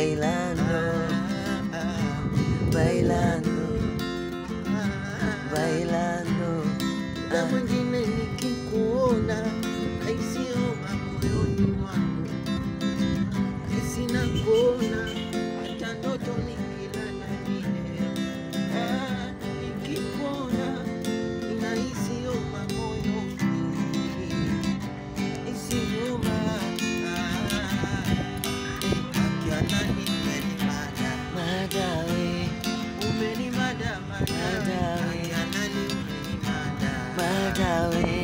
bailando, bailando, bailando. Muda mwingine nikikuona naisioma moyoni mwangu, sina kuona hata ndoto nikilala vile. Ah, nikikuona inaisioma moyoni, isioma akianani umenimada, Madawe, umenimada mada, Madawe. akianani umenimada Madawe,